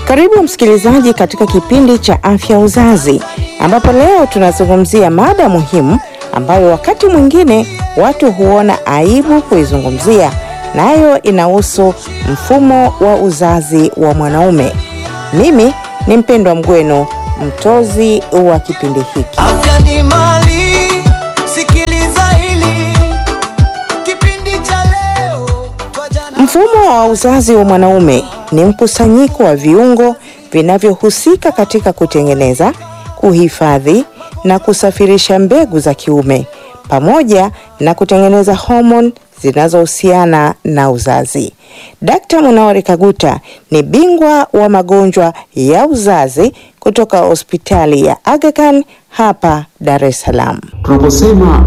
Karibu msikilizaji katika kipindi cha afya uzazi, ambapo leo tunazungumzia mada muhimu ambayo wakati mwingine watu huona aibu kuizungumzia, nayo inahusu mfumo wa uzazi wa mwanaume. Mimi ni Mpendwa Mgweno, mtozi wa kipindi hiki. Afya ni mali, sikiliza hili kipindi cha leo twajana Mfumo wa uzazi wa mwanaume ni mkusanyiko wa viungo vinavyohusika katika kutengeneza, kuhifadhi na kusafirisha mbegu za kiume pamoja na kutengeneza homoni zinazohusiana na uzazi. Dkt. Munawari Kaguta ni bingwa wa magonjwa ya uzazi kutoka hospitali ya Aga Khan hapa Dar es Salaam. Tunaposema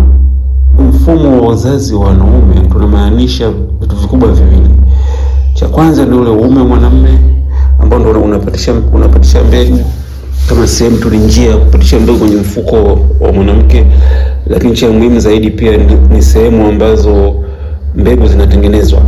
mfumo wa uzazi wa wanaume tunamaanisha vitu vikubwa viwili. Cha kwanza ni ule uume wa mwanamume ambao ndo unapatisha unapatisha mbegu kama sehemu tu ni njia ya kupatisha mbegu kwenye mfuko wa mwanamke, lakini cha muhimu zaidi pia ni, ni sehemu ambazo mbegu zinatengenezwa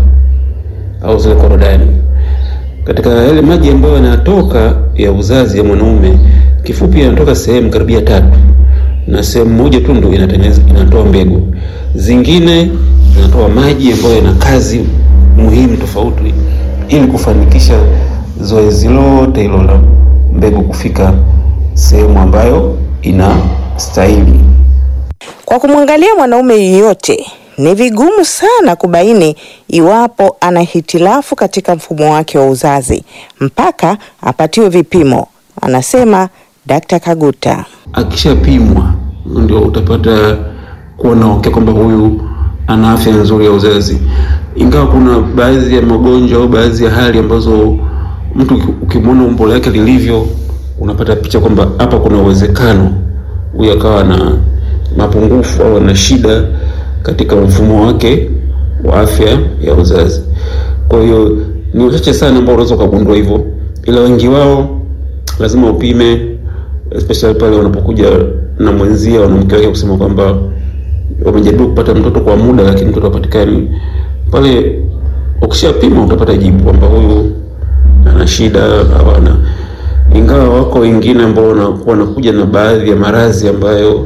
au zile korodani. Katika yale maji ambayo yanatoka ya uzazi ya mwanaume, kifupi yanatoka sehemu karibia tatu, na sehemu moja tu ndio inatengeneza inatoa mbegu, zingine zinatoa maji ambayo yana kazi muhimu tofauti, ili kufanikisha zoezi lote hilo la mbegu kufika sehemu ambayo inastahili. Kwa kumwangalia mwanaume yeyote ni vigumu sana kubaini iwapo ana hitilafu katika mfumo wake wa uzazi mpaka apatiwe vipimo, anasema Dkt. Kaguta. akishapimwa ndio utapata kuona okay kwamba huyu ana afya nzuri ya uzazi, ingawa kuna baadhi ya magonjwa au baadhi ya hali ambazo mtu uki- ukimwona umbo lake lilivyo unapata picha kwamba hapa kuna uwezekano huyu akawa na mapungufu au ana shida katika mfumo wake wa afya ya uzazi. Kwa hiyo ni wachache sana ambao unaweza ukagundua hivyo, ila wengi wao lazima upime especially pale wanapokuja na mwenzia wanamke wake kusema kwamba wamejaribu kupata mtoto kwa muda lakini mtoto hapatikani. Pale ukishapima utapata jibu kwamba huyu ana shida au ana, ingawa wako wengine ambao wanakuwa wanakuja na baadhi ya maradhi ambayo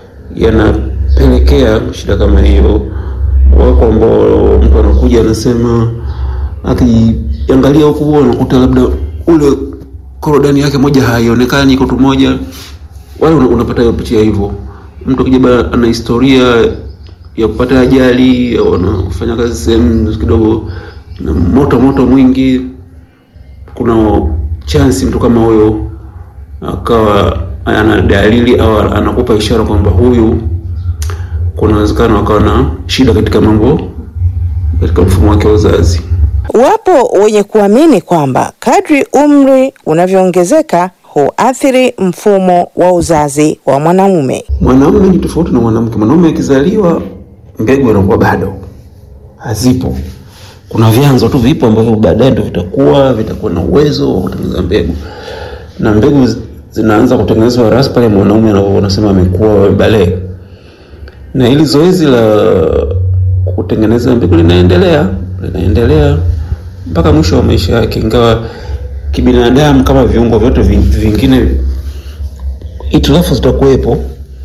yanapelekea shida kama hiyo. Wako ambao mtu anakuja anasema akiangalia huku anakuta labda ule korodani yake moja haionekani, iko tu moja, wale una- unapata hiyo picha hivyo. Mtu akija bana ana historia ya kupata ajali au anafanya kazi sehemu kidogo na moto moto mwingi, kuna chance mtu kama huyo akawa ana dalili au anakupa ishara kwamba huyu kuna uwezekano akawa na shida katika mambo katika mfumo wake wa uzazi. Wapo wenye kuamini kwamba kadri umri unavyoongezeka huathiri mfumo wa uzazi wa mwanamume. Mwanaume ni tofauti na mwanamke. Mwanaume akizaliwa mbegu anakuwa bado hazipo. Kuna vyanzo tu vipo ambavyo baadaye ndio vitakuwa vitakuwa na uwezo wa kutengeneza mbegu, na mbegu zi- zinaanza kutengenezwa rasmi pale mwanaume anapo- wanasema amekuwa bale, na hili zoezi la kutengeneza mbegu linaendelea linaendelea mpaka mwisho wa maisha yake, ingawa kibinadamu kama viungo vyote ving- vingine hitilafu zitakuwepo.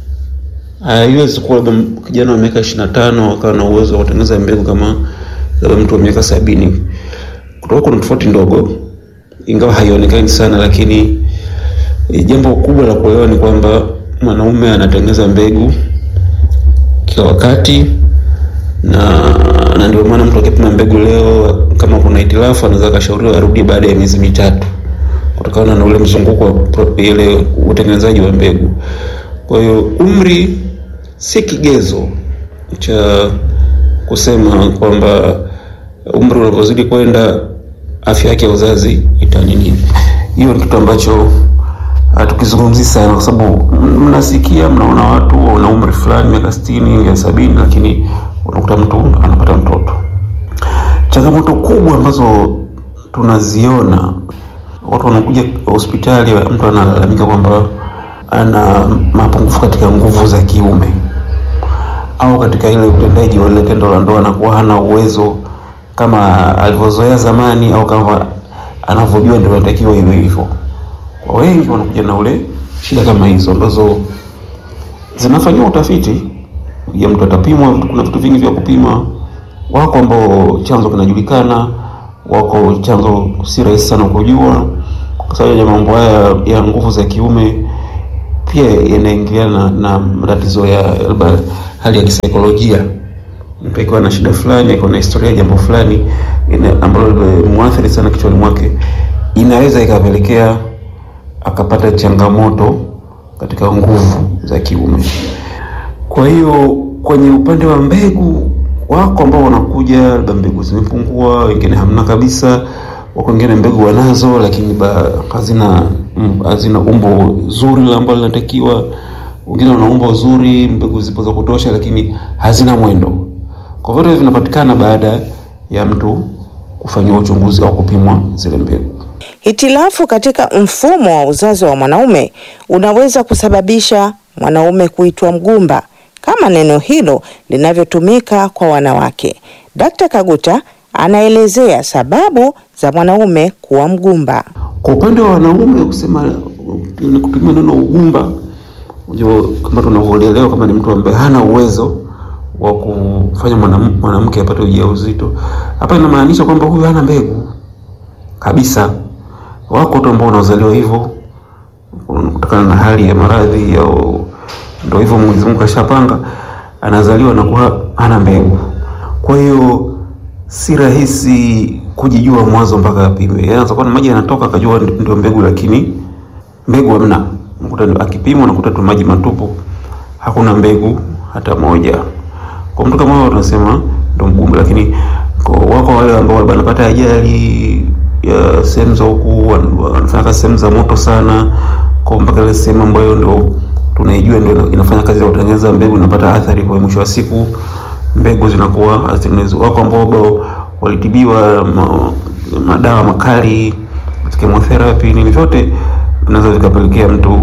Haiwezi kuwa labda kijana wa miaka ishirini na tano akawa na uwezo wa kutengeneza mbegu kama labda mtu wa miaka sabini. Kutoka kuna tofauti ndogo, ingawa haionekani sana, lakini eh, jambo kubwa la kuelewa ni kwamba mwanaume anatengeneza mbegu kila wakati na na ndio maana mtu akipima mbegu leo kama kuna hitilafu anaweza akashauriwa arudi baada ya miezi mitatu kutokana na ule mzunguko wa pro- ile utengenezaji wa mbegu. Kwa hiyo umri si kigezo cha kusema kwamba umri unavyozidi kwenda afya yake ya uzazi itanini. Hiyo ni kitu ambacho hatukizungumzi sana, kwa sababu m- mnasikia, mnaona watu wana umri fulani miaka sitini ya sabini, lakini unakuta mtu anapata mtoto. Changamoto kubwa ambazo tunaziona, watu wanakuja hospitali, mtu analalamika kwamba ana mapungufu katika nguvu za kiume au katika ile utendaji wa ile tendo la ndoa, anakuwa hana uwezo kama alivyozoea zamani au kama anavyo tunavyojua ndio inatakiwa iwe hivyo. Kwa wengi wanakuja na ule shida kama hizo ambazo zinafanyiwa utafiti ya mtu atapimwa. Kuna vitu vingi vya kupima, wako ambao chanzo kinajulikana, wako chanzo si rahisi sana kujua, kwa sababu ya mambo haya ya nguvu za kiume pia yanaingiliana na, na matatizo ya labda hali ya kisaikolojia. Mtu akiwa na shida fulani, akiwa na historia ya jambo fulani ina- ambalo limemwathiri sana kichwani mwake, inaweza ikapelekea akapata changamoto katika nguvu za kiume. Kwa hiyo kwenye upande wa mbegu, wako ambao wanakuja labda mbegu zimepungua, wengine hamna kabisa, wako wengine mbegu wanazo lakini ba, hazina mm, hazina umbo zuri la ambalo linatakiwa. Wengine wana umbo zuri, mbegu zipo za kutosha, lakini hazina mwendo. Kwa vyote vinapatikana baada ya mtu kufanyiwa uchunguzi au kupimwa zile mbegu. Hitilafu katika mfumo wa uzazi wa mwanaume unaweza kusababisha mwanaume kuitwa mgumba kama neno hilo linavyotumika kwa wanawake. Dkt. Kaguta anaelezea sababu za mwanaume kuwa mgumba. Kwa upande wa wanaume kusema ni kutumia neno ugumba, unajua kama tunavyoelewa kama ni mtu ambaye hana uwezo wa kufanya mwanam- mwanamke apate ujauzito. Hapa inamaanisha kwamba huyu hana mbegu kabisa. Wako watu ambao wanazaliwa hivyo kutokana na hali ya maradhi au ndio hivyo Mwenyezi Mungu kashapanga, anazaliwa na kuwa hana mbegu. Kwa hiyo si rahisi kujijua mwanzo mpaka apimwe. Yaani anaweza kuwa na maji yanatoka akajua ndi- ndio mbegu, lakini mbegu hamna. Unakuta ni- akipimwa unakuta tu maji matupu, hakuna mbegu hata moja. Kwa mtu kama huyo tunasema ndio mgumba, lakini kwa wako wale ambao wanapata ajali ya sehemu za huku wan- wanafanya kazi sehemu za moto sana, kwa mpaka ile sehemu ambayo ndio tunaijua ndio ina- inafanya kazi ya kutengeneza mbegu inapata athari, kwa mwisho wa siku mbegu zinakuwa hazitengenezwi. Wako ambao bado walitibiwa ma, madawa makali, chemotherapy, nini vyote vinaweza vikapelekea mtu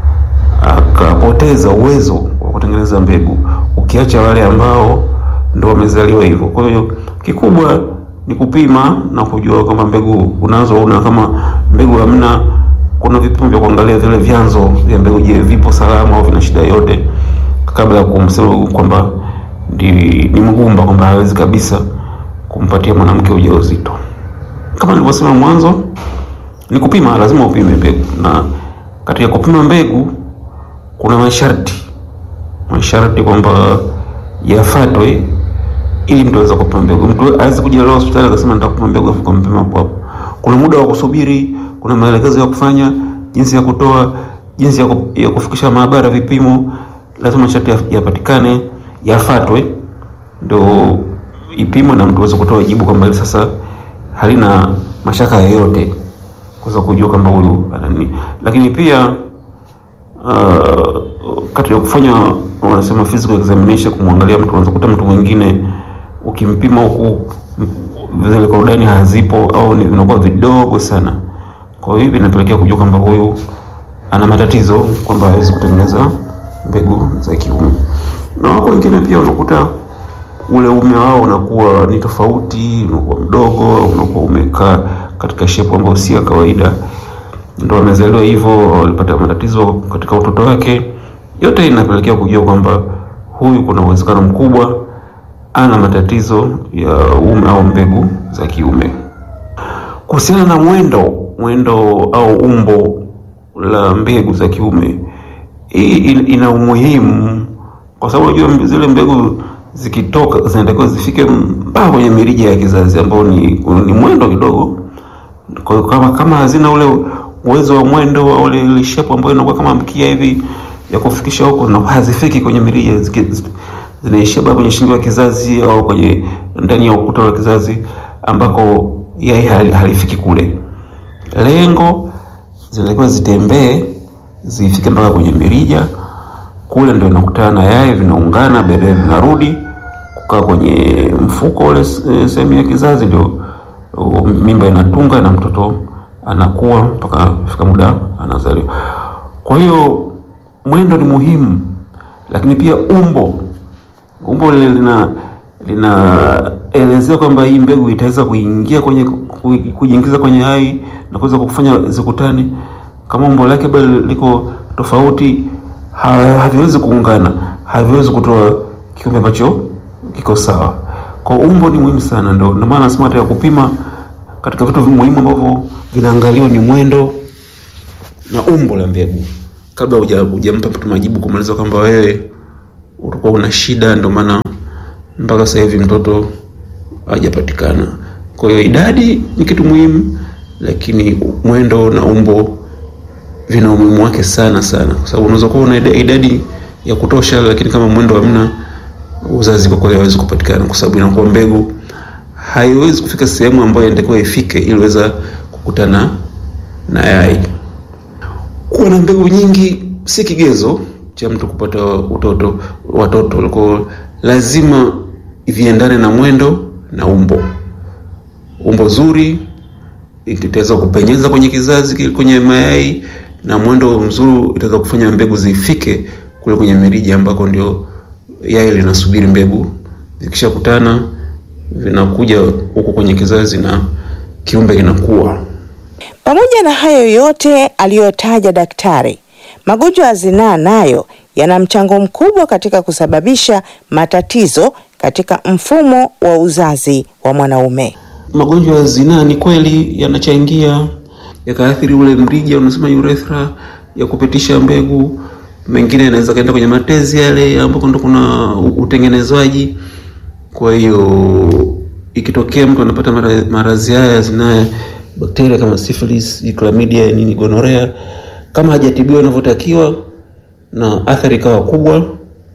akapoteza uwezo wa kutengeneza mbegu, ukiacha wale ambao ndo wamezaliwa hivyo. Kwa hiyo kikubwa ni kupima na kujua kama mbegu unazo au una, kama mbegu hamna, kuna vipimo vya kuangalia vile vyanzo vya mbegu, je, vipo salama au vina shida yote, kabla ya kumsema kwamba ni, ni mgumba, kwamba hawezi kabisa kumpatia mwanamke ujauzito. Kama nilivyosema mwanzo, ni kupima, lazima upime mbegu, na katika kupima mbegu kuna masharti masharti kwamba yafuatwe ili mtu aweze kupima mbegu. Mtu aweze kuja leo hospitali akasema nitakupima mbegu afu kumpima hapo hapo. Kuna muda wa kusubiri, kuna maelekezo ya kufanya, jinsi ya kutoa, jinsi ya, ku, ya kufikisha maabara vipimo, lazima masharti ya- yapatikane, yafuatwe ndio ipimwe na mtu aweze kutoa jibu kwamba hili sasa halina mashaka yoyote kuweza kujua kwamba huyu ana nini, lakini pia uh, kati ya kufanya wanasema physical examination, kumwangalia mtu, unaweza kukuta mtu mwingine ukimpima huku m- zile korodani hazipo au ni vinakuwa vidogo sana. Kwa hiyo hivi inapelekea kujua kwamba huyu ana matatizo, kwamba hawezi kutengeneza mbegu za kiume. Na wako wengine pia unakuta ule ume wao unakuwa ni tofauti, unakuwa mdogo, unakuwa umekaa katika shepu ambayo si ya kawaida ndo amezaliwa hivyo, walipata matatizo katika utoto wake. Yote inapelekea kujua kwamba huyu kuna uwezekano mkubwa ana matatizo ya uume au mbegu za kiume. Kuhusiana na mwendo mwendo au umbo la mbegu za kiume, hii in- ina umuhimu kwa sababu unajua zile mbegu zikitoka zinatakiwa zifike mpaka kwenye mirija ya kizazi ambao ni, ni mwendo kidogo kwa hiyo kama kama hazina ule uwezo wa mwendo au ile ile shape ambayo inakuwa kama mkia hivi ya kufikisha huko na hazifiki kwenye mirija ziki- zi- zinaishia bado kwenye shingo ya kizazi au kwenye ndani ya ukuta wa kizazi ambako yai hali- halifiki kule. Lengo zinatakiwa zitembee zifike mpaka kwenye mirija kule, ndio inakutana na yai, vinaungana, baadaye vinarudi kukaa kwenye mfuko ule se- sehemu ya kizazi, ndio uh, mimba inatunga na mtoto anakuwa mpaka fika muda anazaliwa. Kwa hiyo mwendo ni muhimu, lakini pia umbo umbo lile lina linaelezea kwamba hii mbegu itaweza kuingia kwenye ku- kujiingiza kwenye hai na kuweza kufanya zikutane, kama umbo lake bado liko tofauti, ha- haviwezi kuungana, haviwezi kutoa kiumbe ambacho kiko sawa. Kwa umbo ni muhimu sana, ndo ndio maana nasema katika kupima, katika vitu muhimu ambavyo vinaangaliwa ni mwendo na umbo la mbegu, kabla huja- hujampa mtu majibu kumaliza kwamba wewe ulikuwa una shida, ndio maana mpaka sasa hivi mtoto hajapatikana. Kwa hiyo idadi ni kitu muhimu, lakini mwendo na umbo vina umuhimu wake sana sana, kwa sababu unaweza kuwa una ida- idadi ya kutosha, lakini kama mwendo hamna, uzazi kwa kweli hawezi kupatikana, kwa sababu inakuwa mbegu haiwezi kufika sehemu ambayo inatakiwa ifike ili iweza kukutana na yai. Kuwa na mbegu nyingi si kigezo cha mtu kupata utoto watoto, kwa lazima viendane na mwendo na umbo. Umbo zuri itaweza kupenyeza kwenye kizazi kile kwenye mayai, na mwendo mzuri itaweza kufanya mbegu zifike kule kwenye mirija ambako ndio yai linasubiri mbegu. Zikishakutana vinakuja huko kwenye kizazi na kiumbe kinakuwa. Pamoja na hayo yote aliyotaja daktari, magonjwa ya zinaa nayo yana mchango mkubwa katika kusababisha matatizo katika mfumo wa uzazi wa mwanaume. Magonjwa ya zinaa ni kweli yanachangia yakaathiri ule mrija unasema urethra ya kupitisha mbegu. Mengine yanaweza kaenda kwenye matezi yale ambako ndo kuna utengenezwaji. Kwa hiyo ikitokea mtu anapata mara- maradhi haya ya zinaa, bakteria kama syphilis, chlamydia, nini, gonorea, kama hajatibiwa inavyotakiwa na athari ikawa kubwa,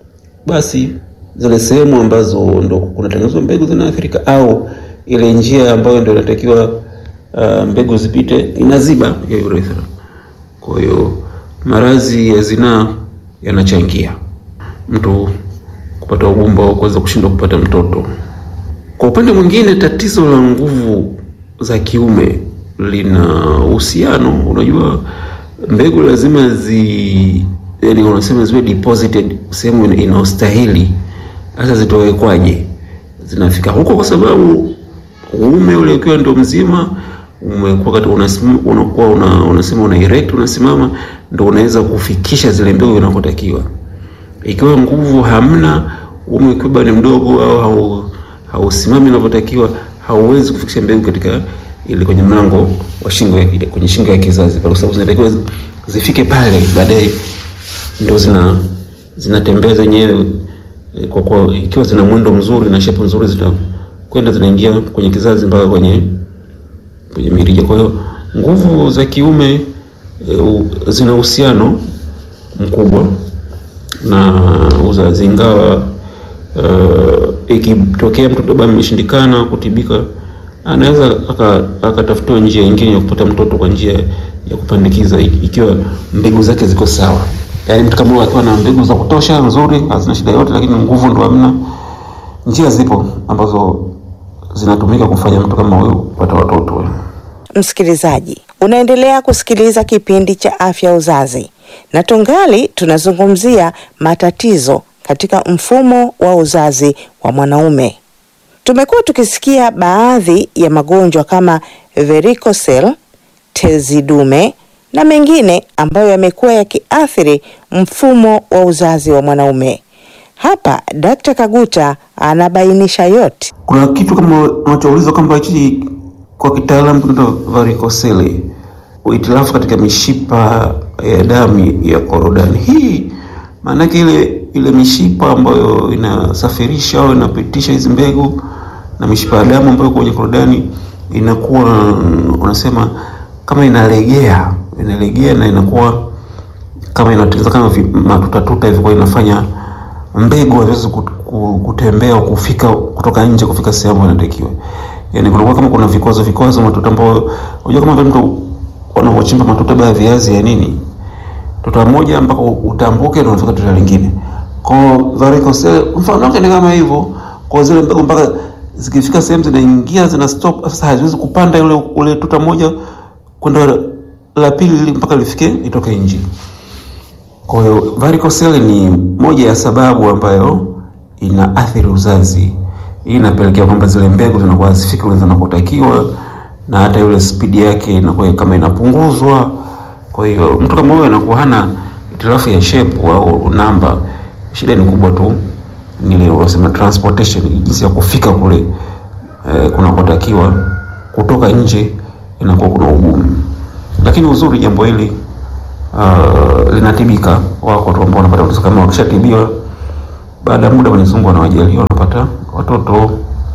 basi zile sehemu ambazo ndo kunatengenezwa mbegu zinaathirika, au ile njia ambayo ndo inatakiwa uh, mbegu zipite inaziba ya urethra. Kwa hiyo maradhi ya zinaa yanachangia mtu kupata ugumba au kuweza kushindwa kupata mtoto. Kwa upande mwingine, tatizo la nguvu za kiume lina uhusiano. Unajua, mbegu lazima zi yani, unasema ziwe deposited sehemu ina- inaostahili. Sasa zitowekwaje? Zinafika huko kwa sababu uume ule ukiwa ndio mzima umekuwa kati unasim- unakuwa una, unasema una erect unasimama, ndio unaweza kufikisha zile mbegu inakotakiwa ikiwa nguvu hamna, uume ukiwa bado ni mdogo au hau- hausimami inavyotakiwa, hauwezi kufikisha mbegu katika ile kwenye mlango wa shingo ya, kwenye shingo ya kizazi pale, kwa sababu zinatakiwa zi- zifike pale, baadaye ndio zina zinatembea zenyewe eh, kwa kwa ikiwa zina mwendo mzuri na shape nzuri, zitakwenda zinaingia kwenye kizazi mpaka kwenye kwenye mirija. Kwa hiyo nguvu za kiume e, u, zina uhusiano mkubwa na uzazi, ingawa uh, ikitokea mtoto bado ameshindikana kutibika, anaweza aka- akatafutiwa njia nyingine ya kupata mtoto kwa njia ya kupandikiza, iki- ikiwa mbegu zake ziko sawa. Yaani mtu kama huyo akiwa na mbegu za kutosha nzuri, hazina shida yote, lakini nguvu ndo hamna, njia zipo ambazo zinatumika kufanya mtu kama huyo kupata watoto. Msikilizaji, unaendelea kusikiliza kipindi cha afya uzazi na tungali tunazungumzia matatizo katika mfumo wa uzazi wa mwanaume. Tumekuwa tukisikia baadhi ya magonjwa kama varicocele, tezi dume na mengine ambayo yamekuwa yakiathiri mfumo wa uzazi wa mwanaume. Hapa Dkt. Kaguta anabainisha yote. Kuna kitu kama unachoulizwa kwamba hichi kwa kitaalamu kinaitwa varicocele, uhitilafu katika mishipa ya damu ya korodani. Hii maana yake ile ile mishipa ambayo inasafirisha au inapitisha hizi mbegu na mishipa ya damu ambayo kwenye korodani inakuwa unasema kama inalegea, inalegea na inakuwa kama inatengeneza kama vi- matutatuta hivi, kwa hiyo inafanya mbegu haziwezi kut- ku- kutembea au kufika kutoka nje kufika sehemu inatakiwa. Yani kunakuwa kama kuna vikwazo vikwazo matuta ambayo unajua kama vile mtu wanavyochimba matuta ya viazi ya nini, tuta moja mpaka utambuke ndio unafika tuta lingine. Kwa varicocele mfano wake ni kama hivyo, kwa zile mbegu mpaka zikifika sehemu zinaingia zina stop, sasa haziwezi kupanda ule ule tuta moja kwenda la pili ili mpaka lifike itoke nje. Kwa hiyo varicocele ni moja ya sababu ambayo inaathiri uzazi. Hii inapelekea kwamba zile mbegu zinakuwa hazifiki kule zinakotakiwa, na hata ile spidi yake inakuwa kama inapunguzwa. Kwa hiyo mtu kama huyo anakuwa hana hitilafu ya shape au namba, shida ni kubwa tu ni ile unasema transportation, jinsi ya kufika kule eh, kunakotakiwa kutoka nje inakuwa kuna ugumu, lakini uzuri jambo hili uh, linatibika. Wako watu ambao wanapata watoto kama wakishatibiwa, baada ya muda Mwenyezi Mungu anawajalia wanapata watoto.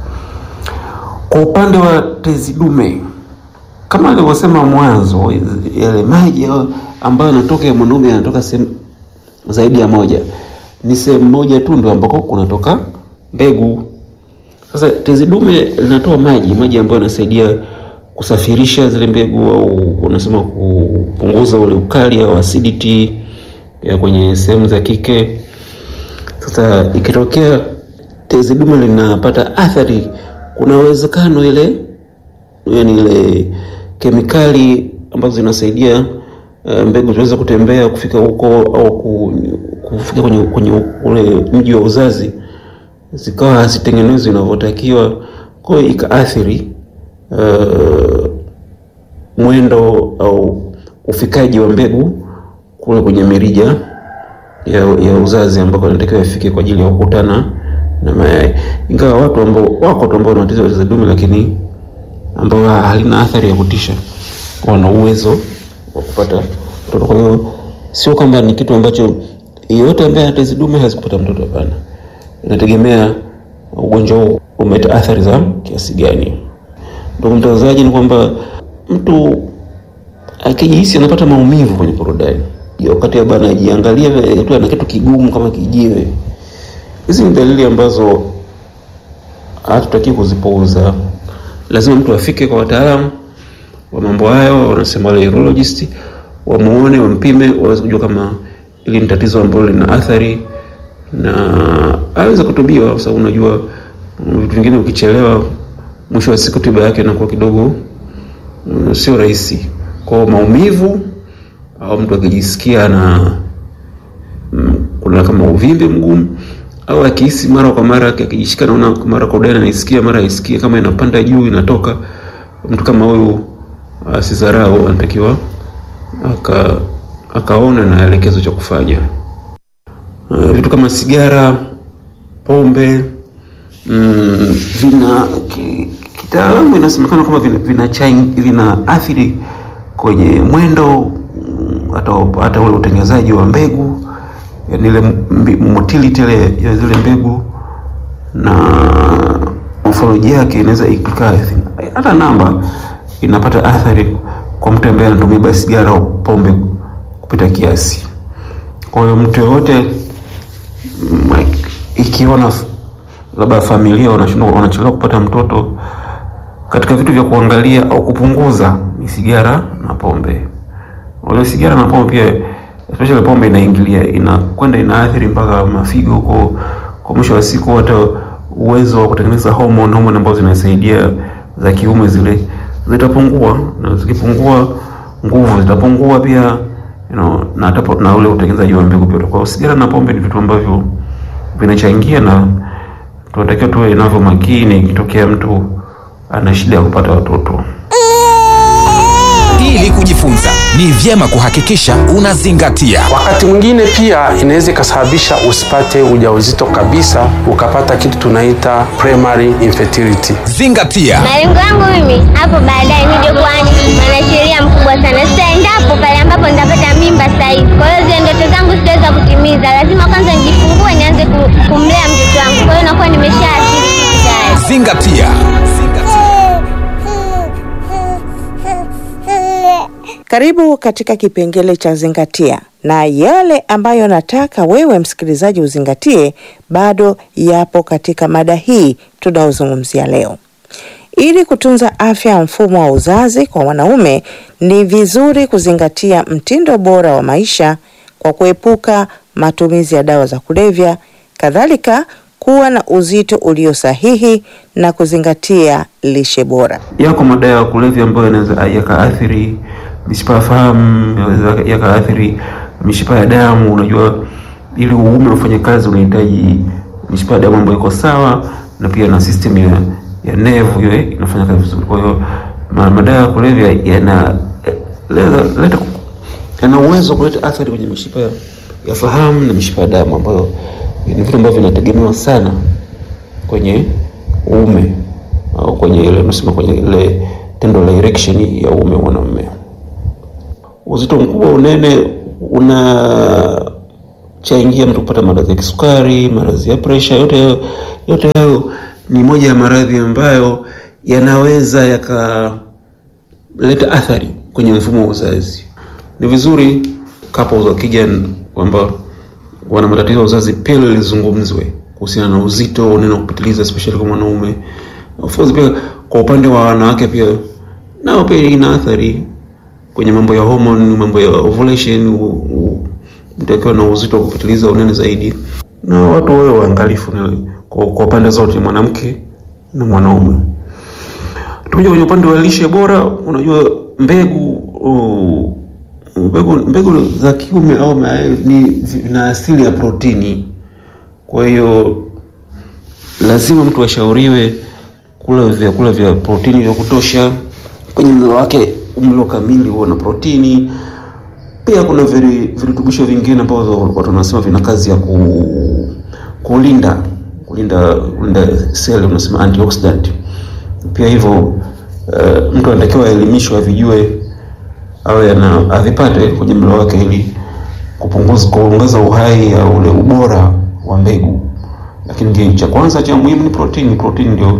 Kwa upande wa tezi dume, kama alivyosema mwanzo, yale maji ambayo yanatoka ya mwanaume yanatoka sehemu zaidi ya moja, ni sehemu moja tu ndio ambako kunatoka mbegu. Sasa tezi dume linatoa maji, maji ambayo yanasaidia kusafirisha zile mbegu au unasema kupunguza ule ukali au acidity ya kwenye sehemu za kike. Sasa ikitokea tezi dume linapata athari, kuna uwezekano ile yani ile kemikali ambazo zinasaidia uh, mbegu ziweze kutembea kufika huko au ku, kufika kwenye, kwenye ule mji wa uzazi zikawa hazitengenezwi inavyotakiwa, kwa hiyo ikaathiri uh, mwendo au ufikaji wa mbegu kule kwenye mirija ya, ya uzazi ambako inatakiwa ifike kwa ajili ya kukutana na mayai. Ingawa watu ambao wako tu ambao wana tatizo la tezi dume lakini ambao halina athari ya kutisha, wana uwezo wa kupata mtoto. Kwa hiyo sio kwamba ni kitu ambacho yeyote ambaye ana tezi dume hawezi kupata mtoto, hapana. Inategemea ugonjwa huu umeleta athari za kiasi gani. Ndugu mtangazaji, ni kwamba mtu akijihisi anapata maumivu kwenye korodani wakati labda anajiangalia tu ana kitu kigumu kama kijiwe, hizi ni dalili ambazo hatutaki kuzipuuza. Lazima mtu afike kwa wataalamu wa mambo hayo, wanasema wale urologist, wamuone, wampime, waweze kujua kama ili ni tatizo ambalo lina athari na aweze kutubiwa, kwa sababu unajua vitu vingine ukichelewa, mwisho wa siku tiba yake inakuwa kidogo mm, sio rahisi. Kwa maumivu au mtu akijisikia na mm, kuna kama uvimbe mgumu au akihisi mara kwa mara akijishika, naona mara kwa dani anaisikia, mara aisikie kama inapanda juu inatoka, mtu kama huyu asidharau, anatakiwa aka akaona na elekezo cha kufanya. Uh, vitu kama sigara, pombe mm, vina ki- kitaalamu inasemekana kwamba vina, vina, chain- vina athiri kwenye mwendo mm, hata hata ule utengenezaji wa mbegu yani ile mbi- motility ile ya zile mbegu na morphology yake inaweza ikaa hata namba inapata athari kwa mtu ambaye anatumia basi sigara au pombe kupita kiasi. Kwa hiyo mtu yoyote mm, ikiona f- labda familia wanashindwa wanachelewa kupata mtoto, katika vitu vya kuangalia au kupunguza ni sigara na pombe. Wale sigara na pombe pia, especially pombe inaingilia, inakwenda inaathiri mpaka mafigo huko, kwa mwisho wa siku hata uwezo wa kutengeneza hormone hormone ambazo zinasaidia za kiume zile zitapungua, na zikipungua nguvu zitapungua pia you know, na hata po- na ule utengenezaji wa mbegu pia. Kwa hiyo sigara na pombe ni vitu ambavyo vinachangia, na tunatakiwa tuwe navyo makini ikitokea mtu ana shida ya kupata watoto. Ili kujifunza ni vyema kuhakikisha unazingatia Wakati mwingine pia inaweza ikasababisha usipate ujauzito kabisa, ukapata kitu tunaita primary infertility. zingatia. Malengo yangu mimi hapo baadaye nije kuwa mwanasheria mkubwa sana. Sasa endapo pale ambapo nitapata mimba sasa hivi, kwa hiyo zile ndoto zangu sitaweza kutimiza. Lazima kwanza nijifungue, nianze ku- kumlea mtoto wangu. Kwa hiyo nakuwa nimeshaathiri kitu tayari. Zingatia. Karibu katika kipengele cha zingatia, na yale ambayo nataka wewe msikilizaji uzingatie bado yapo katika mada hii tunayozungumzia leo. Ili kutunza afya ya mfumo wa uzazi kwa wanaume, ni vizuri kuzingatia mtindo bora wa maisha kwa kuepuka matumizi ya dawa za kulevya, kadhalika kuwa na uzito ulio sahihi na kuzingatia lishe bora. Yako madawa ya kulevya ambayo yanaweza yakaathiri mishipa ya fahamu, yanaweza yakaathiri mishipa ya damu. Unajua, ili uume ufanye kazi unahitaji mishipa ya damu ambayo iko sawa na pia na system ya, ya nevu iwe inafanya kazi vizuri. Kwa hiyo ma, madawa ya kulevya yana leta, leta, yana uwezo wa kuleta athari kwenye mishipa ya, ya fahamu na mishipa ya damu ambayo ni vitu ambavyo vinategemewa sana kwenye uume au kwenye ile unasema kwenye ile tendo la erection ya uume wa mwanamume. Uzito mkubwa, unene unachangia mtu kupata maradhi ya kisukari, maradhi ya presha. Yote hayo yote hayo ni moja ya maradhi ambayo yanaweza yakaleta athari kwenye mfumo wa uzazi. Ni vizuri couples wakija kwamba wana matatizo ya uzazi pia lizungumzwe kuhusiana na uzito, unene kupitiliza, especially kwa mwanaume. Of course pia kwa upande wa wanawake pia nao pia ina athari kwenye mambo ya hormone, mambo ya ovulation, u- u- mtu akiwa na uzito wa kupitiliza, unene zaidi, na watu wawe waangalifu na- kwa, kwa pande zote, mwanamke na mwanaume. Tukija kwenye upande wa lishe bora, unajua mbegu uh, mbegu mbegu za kiume au mayai ni zina asili ya protini, kwa hiyo lazima mtu ashauriwe kula vyakula vya protini vya kutosha kwenye mlo wake. Mlo kamili huo na protini. Pia kuna viri- virutubisho vingine ambavyo watu wanasema vina kazi ya ku, kulinda kulinda kulinda seli, unasema antioxidant. Pia hivyo uh, mtu anatakiwa aelimishwe, avijue awe ana avipate kwenye mlo wake ili kupunguza kuongeza uhai au ule ubora wa mbegu. Lakini cha kwanza cha muhimu ni protini. Protini ndio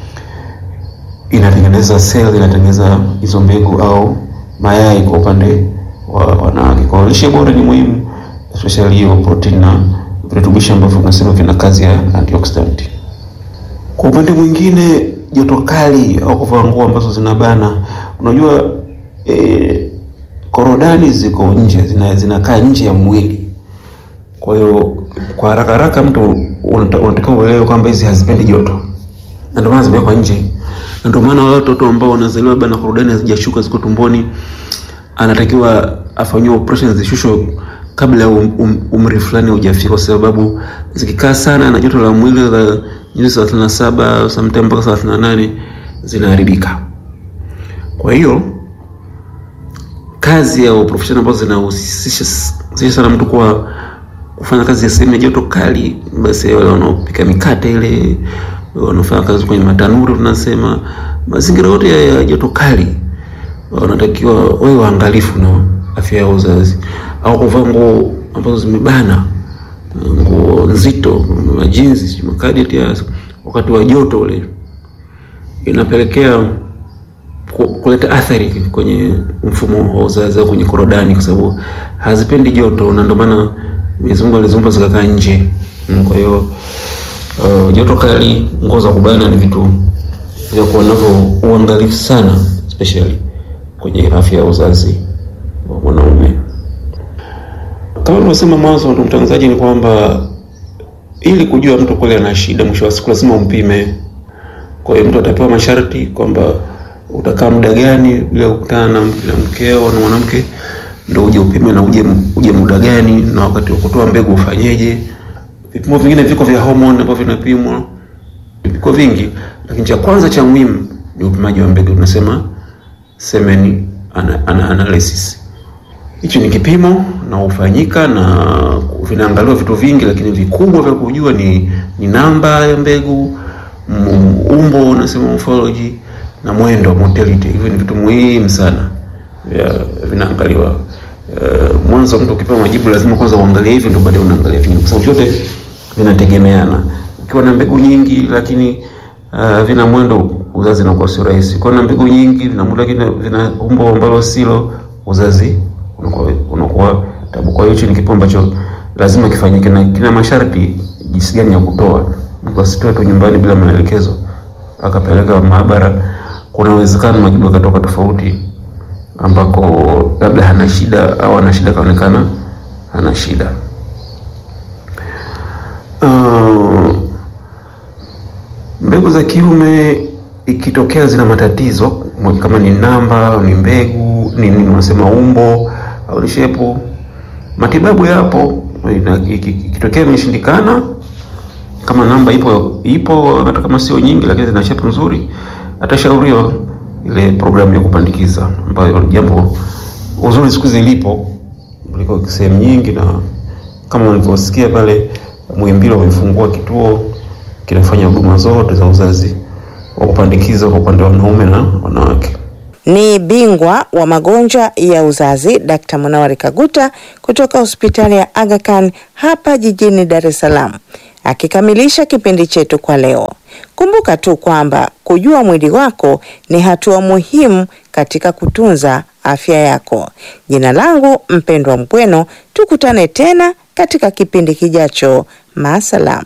inatengeneza seli, inatengeneza hizo mbegu au mayai kwa upande wa wanawake. Kwa hiyo lishe bora ni muhimu, especially hiyo protini na virutubisho ambavyo tunasema vina kazi ya antioxidant. Kwa upande mwingine, joto kali au kuvaa nguo ambazo zinabana, unajua eh, korodani ziko nje, zina- zinakaa nje ya mwili. Kwa hiyo kwa haraka haraka mtu unata- unatakiwa uelewe kwamba hizi hazipendi joto, na ndio maana zimewekwa nje, na ndio maana wale watoto ambao wanazaliwa bana korodani hazijashuka ziko tumboni, anatakiwa afanyiwe operation zishushwe kabla ya um, um, umri fulani hujafika, kwa sababu zikikaa sana na joto la mwili la nyuzi 37 sometimes mpaka 38 zinaharibika. Kwa hiyo kazi au profession ambazo zinahusisha zinahusisha sana mtu kuwa kufanya kazi ya sehemu ya joto kali, basi wale wanaopika mikate ile, wanaofanya kazi kwenye matanuri, tunasema mazingira yote ya ya joto kali, wanatakiwa wawe waangalifu na afya ya uzazi, au kuvaa nguo ambazo zimebana, nguo nzito, majinsi, sijui makadeti ya wakati wa joto ule, inapelekea ku- kuleta athari kwenye mfumo wa uzazi au kwenye korodani, kwa sababu hazipendi joto, na ndio maana Mwenyezi Mungu aliziumba zikakaa nje. Mm, Kwa hiyo uh, joto kali, nguo za kubana ni vitu vya kuwa navyo uangalifu sana, especially kwenye afya ya uzazi wa mwanaume. Kama nilivyosema mwanzo, ndugu mtangazaji, ni kwamba ili kujua mtu kweli ana shida, mwisho wa siku lazima umpime. Kwa hiyo mtu atapewa masharti kwamba utakaa muda gani bila kukutana na na mkeo na mwanamke, ndio uje upime na uje uje muda gani, na wakati wa kutoa mbegu ufanyeje. Vipimo vingine viko vya hormone ambavyo vinapimwa, viko vingi, lakini cha kwanza cha muhimu ni upimaji wa mbegu, tunasema semen ana, ana, analysis. Hichi ni kipimo na hufanyika na vinaangaliwa vitu vingi, lakini vikubwa vya kujua ni, ni namba ya mbegu, m- umbo unasema morphology na mwendo motility. Hivyo ni vitu muhimu sana vya vinaangaliwa. Uh, mwanzo mtu ukipewa majibu lazima kwanza uangalie hivi, ndio baadaye unaangalia vingine, kwa sababu vyote vinategemeana. Ukiwa na mbegu nyingi lakini uh, vina mwendo, uzazi unakuwa sio rahisi. Ukiwa na mbegu nyingi vina mwendo lakini vina umbo ambalo silo, uzazi unakuwa unakuwa tabu. Kwa hiyo hicho ni kipo ambacho lazima kifanyike na kina masharti jinsi gani ya kutoa. Mtu asitoe tu nyumbani bila maelekezo akapeleka maabara. Kuna uwezekano majibu yakatoka tofauti, ambako labda hana shida au ana shida kaonekana hana shida. Uh, mbegu za kiume ikitokea zina matatizo kama ni namba au ni mbegu ni ni unasema umbo au ni shepu, matibabu yapo. Ina- iki- Ikitokea imeshindikana, kama namba ipo ipo, hata kama sio nyingi, lakini zina shepu nzuri, atashauriwa ile programu ya kupandikiza, ambayo jambo uzuri siku hizi lipo kuliko sehemu nyingi, na kama ulivyosikia pale Muhimbili wamefungua kituo kinafanya huduma zote za uzazi wa kupandikiza kwa upande wa wanaume na wanawake. Ni bingwa wa magonjwa ya uzazi Dkt. Munawari Kaguta kutoka hospitali ya Aga Khan hapa jijini Dar es Salaam akikamilisha kipindi chetu kwa leo. Kumbuka tu kwamba kujua mwili wako ni hatua muhimu katika kutunza afya yako. Jina langu Mpendwa Mpweno, tukutane tena katika kipindi kijacho. Maasalam.